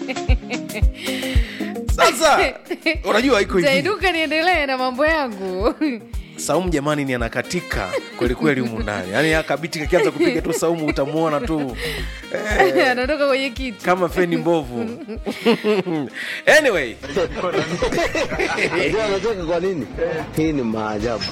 sasa unajua iko hivi taiduka niendelee na mambo yangu saumu jamani ni anakatika kwelikweli humu ndani yaani akabiti kakianza kupiga tu saumu utamwona tu eh, anatoka kwenye kiti kama feni mbovu anyway Unajua anacheka kwa nini? Hii ni maajabu.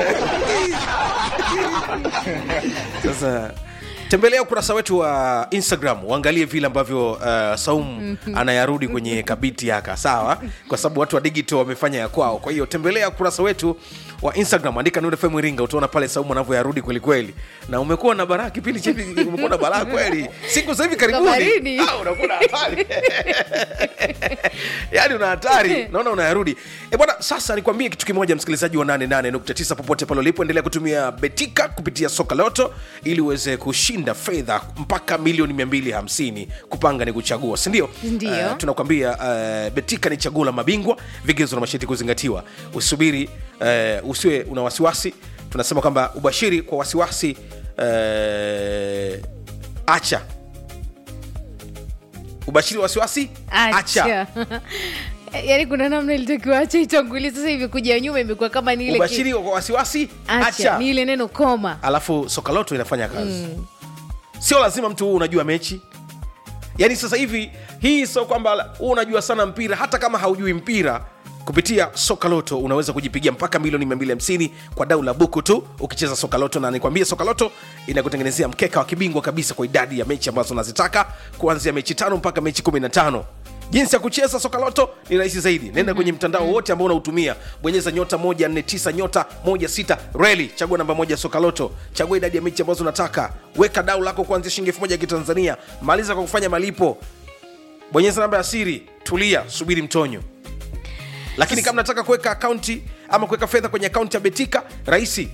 sasa tembelea ukurasa wetu wa instagram uangalie vile ambavyo uh, saum anayarudi kwenye kabiti yaka sawa kwa sababu watu wa digital wamefanya ya kwao kwa hiyo tembelea ukurasa wetu wa instagram andika Nuru FM iringa utaona pale saumu anavyoyarudi kwelikweli na umekuwa na baraa kipindi cha hivi umekuwa na baraa kweli siku za hivi karibuni baridi. Ah, unakuwa na hatari yaani una hatari naona unayarudi e bwana sasa nikwambie kitu kimoja msikilizaji wa 88.9 popote pale ulipo endelea kutumia betika kupitia soka loto ili uweze kushinda fedha mpaka milioni 250 kupanga ni kuchagua sindio Ndio. tunakwambia uh, betika ni chaguo la mabingwa vigezo na masharti kuzingatiwa usubiri uh, usiwe una wasiwasi tunasema kwamba ubashiri kwa wasiwasi uh, acha ubashiri wa wasiwasi acha yaani kuna namna ilitakiwa acha itangulie sasa hivi kuja nyuma imekuwa kama ni ile ki- ubashiri kwa wasiwasi acha, acha ni ile neno koma alafu sokaloto inafanya kazi mm. sio lazima mtu huu unajua mechi yaani sasa hivi hii sio kwamba huu unajua sana mpira hata kama haujui mpira kupitia sokaloto unaweza kujipigia mpaka milioni 250 kwa dau la buku tu ukicheza sokaloto na nikwambie sokaloto inakutengenezea mkeka wa kibingwa kabisa kwa idadi ya mechi ambazo unazitaka kuanzia mechi tano mpaka mechi 15 jinsi ya kucheza sokaloto ni rahisi zaidi nenda kwenye mtandao wote ambao unautumia bonyeza nyota 149 nyota 16 reli chagua namba moja sokaloto chagua idadi ya mechi ambazo unataka weka dau lako kuanzia shilingi elfu moja ya kitanzania maliza kwa kufanya malipo bonyeza namba ya siri tulia subiri mtonyo lakini kama nataka kuweka akaunti ama kuweka fedha kwenye akaunti ya betika rahisi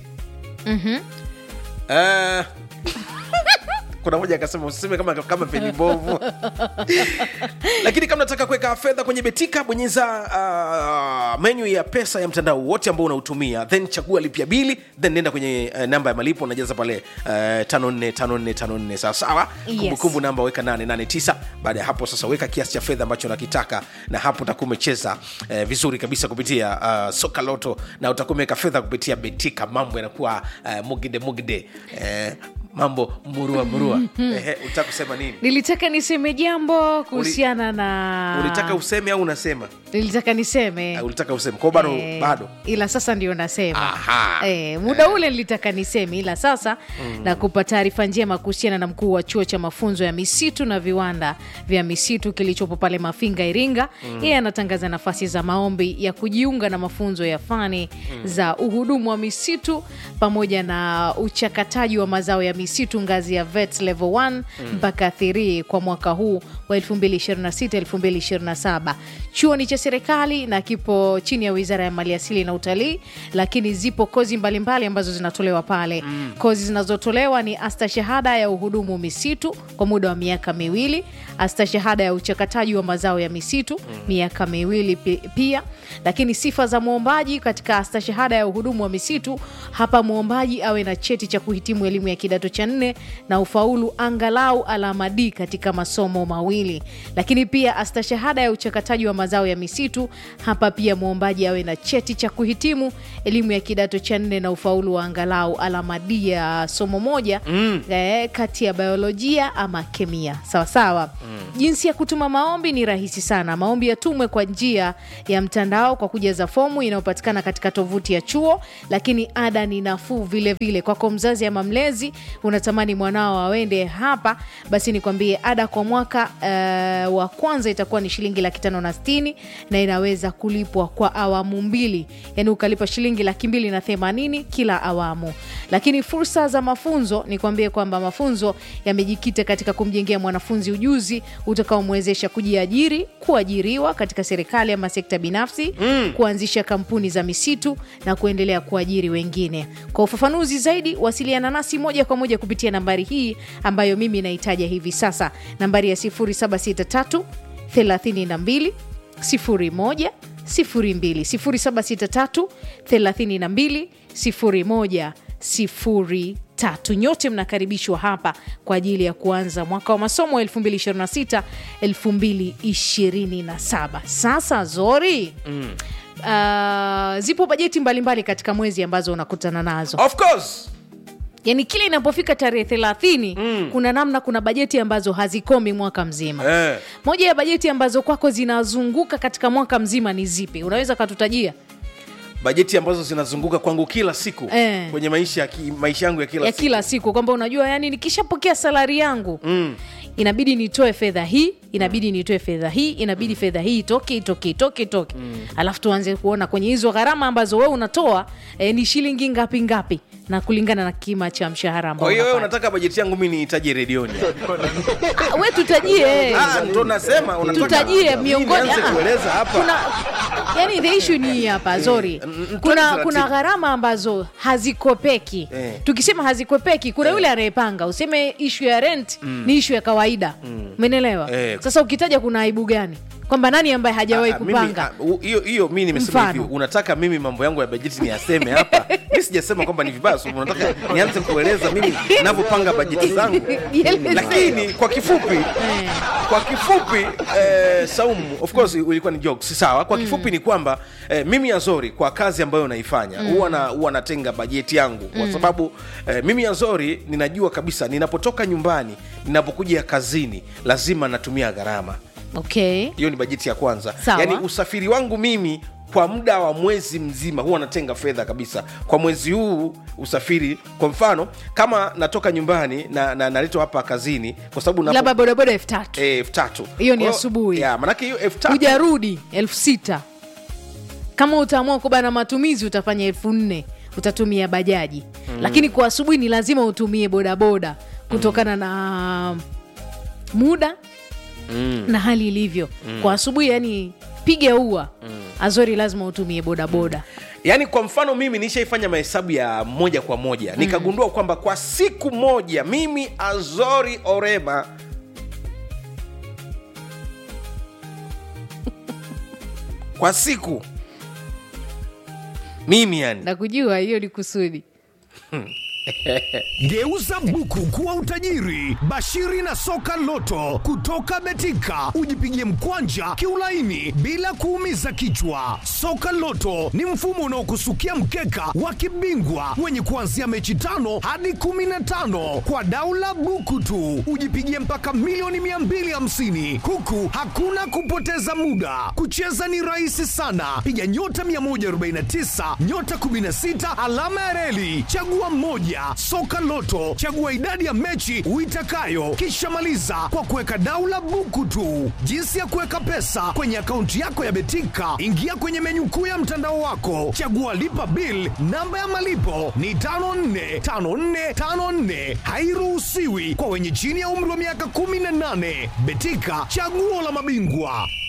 Eh, kuna moja akasema usiseme kama, kama peni mbovu lakini kama nataka kuweka fedha kwenye betika bonyeza uh, menyu ya pesa ya mtandao wote ambao unautumia then chagua lipia bili then nenda kwenye uh, namba ya malipo unajaza pale uh, 545454 sawasawa Yes. kumbukumbu namba weka 889 baada ya hapo sasa weka kiasi cha fedha ambacho unakitaka na hapo utakuwa umecheza eh, vizuri kabisa kupitia uh, soka loto na utakuwa umeweka fedha kupitia betika mambo yanakuwa uh, mugide mugide eh, mambo murua murua eh, utaka kusema nini nilitaka niseme jambo kuhusiana na ulitaka useme au unasema nilitaka niseme uh, ulitaka useme kwao bado Eh, bado ila sasa ndio nasema Aha. eh, muda ule nilitaka niseme ila sasa mm. nakupa taarifa njema kuhusiana na mkuu wa chuo cha mafunzo ya misitu na viwanda vya misitu kilichopo pale mafinga iringa yeye anatangaza nafasi za maombi ya kujiunga na mafunzo ya fani za uhudumu wa misitu pamoja na uchakataji wa mazao ya misitu ngazi ya vet level 1 mpaka 3 kwa mwaka huu wa 2026-2027 chuo ni cha serikali na kipo chini ya wizara ya maliasili na utalii lakini zipo kozi mbalimbali ambazo zinatolewa pale mm. kozi zinazotolewa ni astashahada ya uhudumu misitu kwa muda wa miaka miwili astashahada ya uchakataji wa mazao ya misitu mm. miaka miwili pi- pia lakini sifa za mwombaji katika astashahada ya uhudumu wa misitu hapa mwombaji awe na cheti cha kuhitimu elimu ya kidato cha nne na ufaulu angalau alama D katika masomo mawili lakini pia astashahada ya uchakataji wa mazao ya misitu hapa pia mwombaji awe na cheti cha kuhitimu elimu ya kidato cha nne na ufaulu wa angalau alama D ya somo moja mm. eh, kati ya biolojia ama kemia sawasawa mm. jinsi ya kutuma maombi ni rahisi sana maombi yatumwe kwa njia ya mtandao kwa kujaza fomu inayopatikana katika tovuti ya chuo lakini ada ni nafuu vile vile kwako mzazi ama mlezi unatamani mwanao awende hapa basi nikwambie ada kwa mwaka uh, wa kwanza itakuwa ni shilingi laki tano na stini na inaweza kulipwa kwa awamu mbili yaani ukalipa shilingi laki mbili na themanini kila awamu lakini fursa za mafunzo nikwambie kwamba mafunzo yamejikita katika kumjengea mwanafunzi ujuzi utakaomwezesha kujiajiri kuajiriwa katika serikali ama sekta binafsi mm. kuanzisha kampuni za misitu na kuendelea kuajiri wengine kwa ufafanuzi zaidi wasiliana nasi moja kwa moja kupitia nambari hii ambayo mimi naitaja hivi sasa nambari ya 763 32 01 02 0763 32 01 02 tatu. Nyote mnakaribishwa hapa kwa ajili ya kuanza mwaka wa masomo 2026 2027. Sasa Zori, mm. uh, zipo bajeti mbalimbali katika mwezi ambazo unakutana nazo of course yani kila inapofika tarehe thelathini mm. kuna namna kuna bajeti ambazo hazikomi mwaka mzima eh. moja ya bajeti ambazo kwako zinazunguka katika mwaka mzima ni zipi unaweza katutajia bajeti ambazo zinazunguka kwangu kila siku Eh. kwenye maisha ya ki, maisha yangu ya kila ya siku kila siku kwamba unajua yani nikishapokea salari yangu mm. inabidi nitoe fedha hii inabidi nitoe fedha hii inabidi fedha hii itoke itoke itoke itoke mm. alafu tuanze kuona kwenye hizo gharama ambazo wewe unatoa eh, ni shilingi ngapi ngapi na kulingana na kima cha mshahara ambao kwa hiyo wewe unapata. unataka bajeti yangu mi niitaje redioni Ah, we tutajie Ah, ndo nasema unataka- tutajie Mimi miongoni nianze ah, kueleza hapa kuna yani the issue ni hii hapa zori n- n- kuna taratibu. kuna gharama ambazo hazikopeki Eh. tukisema hazikopeki kuna yule anayepanga useme ishu ya rent ni ishu ya kawaida umenelewa Eh. sasa ukitaja kuna aibu gani kwamba nani ambaye hajawahi Ah, mimi, kupanga ah, u- hiyo hiyo mi nimesema Mfano. hivi unataka mimi mambo yangu ya bajeti niyaseme hapa mi sijasema kwamba ni vibaya so unataka nianze kueleza mimi navyopanga bajeti zangu Ieleze. lakini kwa kifupi kwa kifupi eh, saumu of course ulikuwa ni jokes sawa kwa kifupi ni kwamba eh, mimi azori kwa kazi ambayo naifanya huwa na huwa natenga bajeti yangu kwa sababu eh, mimi azori ninajua kabisa ninapotoka nyumbani ninapokuja kazini lazima natumia gharama okay hiyo ni bajeti ya kwanza Sawa. yaani usafiri wangu mimi kwa muda wa mwezi mzima huwa natenga fedha kabisa kwa mwezi huu usafiri kwa mfano kama natoka nyumbani na, na naletwa hapa kazini kwa sababu napo- labda bodaboda elfu tatu eh, elfu tatu Hiyo ni Kwa asubuhi. ya, manake hiyo elfu tatu hujarudi elfu sita kama utaamua kubana matumizi utafanya elfu nne utatumia bajaji mm. lakini kwa asubuhi ni lazima utumie bodaboda kutokana mm. na muda mm. na hali ilivyo mm. kwa asubuhi yani piga ua mm. azori lazima utumie bodaboda yaani kwa mfano mimi nishaifanya mahesabu ya moja kwa moja nikagundua kwamba kwa siku moja mimi azori orema kwa siku mimi yani na kujua hiyo ni kusudi Geuza buku kuwa utajiri. Bashiri na soka loto kutoka Betika, ujipigie mkwanja kiulaini bila kuumiza kichwa. Soka loto ni mfumo unaokusukia mkeka wa kibingwa wenye kuanzia mechi tano hadi kumi na tano kwa daula buku tu, ujipigie mpaka milioni 250 huku hakuna kupoteza muda. Kucheza ni rahisi sana, piga nyota 149 nyota 16 alama ya reli, chagua moja. Soka Loto, chagua idadi ya mechi uitakayo, kisha maliza kwa kuweka daula buku tu. Jinsi ya kuweka pesa kwenye akaunti yako ya Betika, ingia kwenye menyu kuu ya mtandao wako, chagua lipa bill. Namba ya malipo ni 545454, hairuhusiwi kwa wenye chini ya umri wa miaka 18. Betika, chaguo la mabingwa.